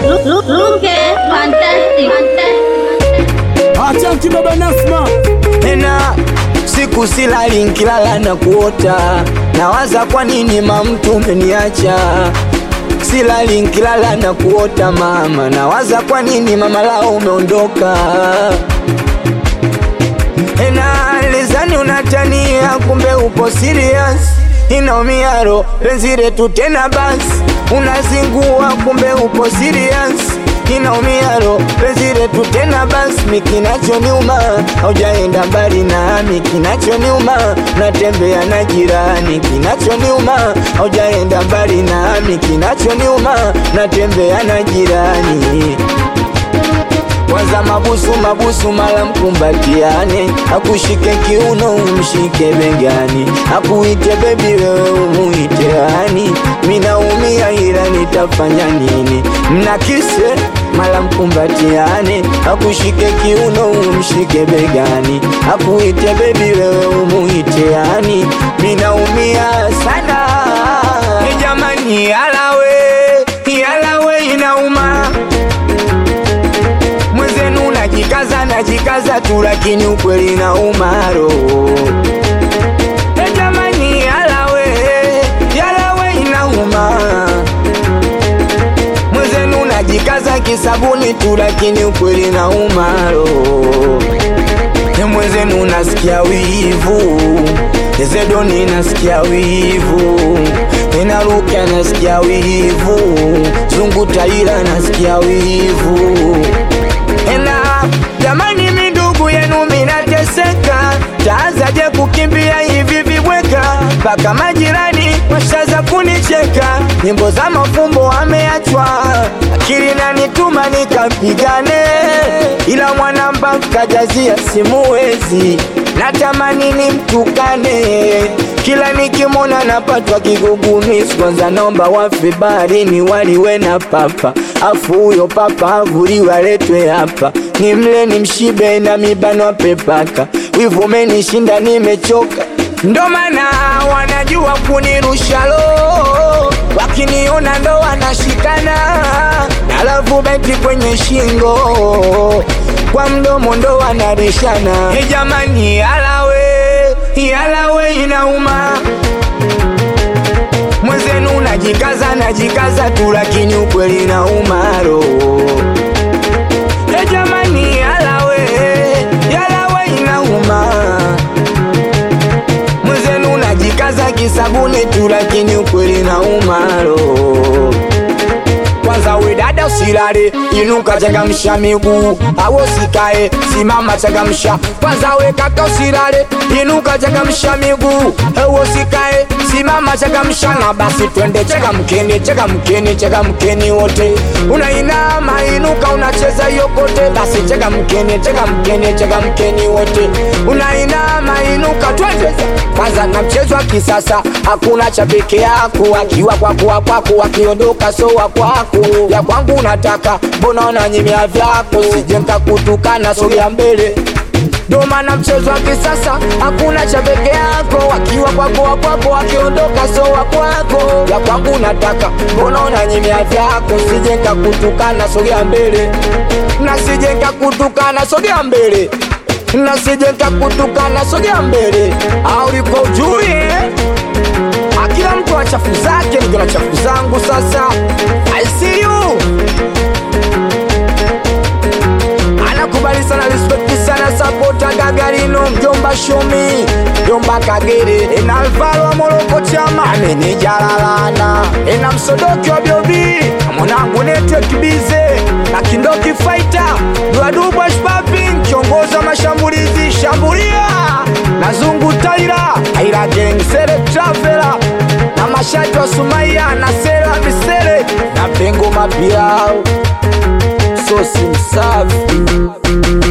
Look, look, look at fantastic, fantastic. Achanki baba Nasma tena siku silali nkilala na kuota nawaza kwa nini mamtu umeniacha silali nkilala na kuota mama nawaza kwa nini mama lao umeondoka ena lizani unatania kumbe upo serious inaumiaro penzi letu tena basi unazingua kumbe upo serious inaumiaro penzi letu tena basi mikinachoniuma haujaenda mbali nami kinachoniuma natembea na jirani kinachoniuma haujaenda mbali nami kinachoniuma natembea na jirani kwanza mabusu mabusu mala mkumbatiane akushike kiuno umshike begani akuite bebi wewe umuite hani minaumia ila nitafanya nini mnakise mala mkumbatiane akushike kiuno umshike begani akuite bebi wewe umuite hani minaumia sana Hey jamani yalawe yalawe inauma mwenzenu najikaza najikaza tu lakini ukweli na umaro e jamani yalawe yalawe inauma mwenzenu najikaza kisabuni tu lakini ukweli na umaro e mwenzenu nasikia wivu ezedoni nasikia wivu enaruka nasikia wivu zungu taira nasikia wivu ena jamani mindugu yenu minateseka taazaje kukimbia hivi vibweka mpaka majirani washaza kunicheka nyimbo za mafumbo ameachwa akili nanituma nikapigane ila mwanamba kajazia simuwezi natamani nimtukane kila nikimona napatwa kigugumizi kwanza naomba wafe baharini waliwe na papa afu huyo papa avuliwe aletwe hapa nimle nimshibe na mibano pepaka wivu umenishinda nimechoka ndo maana wanajua kunirusha lo wakiniona ndo wanashikana alafu beti kwenye shingo kwa mdomo ndo wanarishana hey jamani yalawe yalawe inauma mwenzenu najikaza najikaza tu lakini ukweli na umaro hey jamani yalawe yalawe inauma mwenzenu najikaza kisabuni tu lakini ukweli na umaro kwanza we dada usilale inuka changamsha miguu awo sikae simama changamsha kwanza we kaka usilale inuka changamsha miguu awo sikae simama changamsha na basi twende changamkeni changamkeni changamkeni wote unainama inuka unacheza yokote basi changamkeni changamkeni changamkeni wote unainama inuka twende kwanza na mchezo wa kisasa hakuna cha peke yako akiwa kwako wa kwako akiondoka so wa kwako ya kwangu nataka mbona unanyimia vyako sije nkakutukana sogea mbele ndo maana mchezo wa kisasa hakuna cha peke yako akiwa kwako wa kwako akiondoka so wa kwako ya kwangu nataka mbona unanyimia vyako sije nkakutukana sogea mbele na sije nkakutukana sogea mbele na sije nkakutukana sogea mbele au liko ujui eh? akila mtu ana chafu zake niko na chafu zangu sasa I see you anakubali sana respect sana sapota gagarino mjomba shomi mjomba kagere ena alvaro wa moroko chama amenijalalana ena msodoki wa biobi mwanangu netekibize na kindoki faita duadubwa shpaping kiongoza mashambulizi shambulia na zungu taira aira geng sere travela na mashati wa sumaia na sera visere na pengo mapiao sosi msafi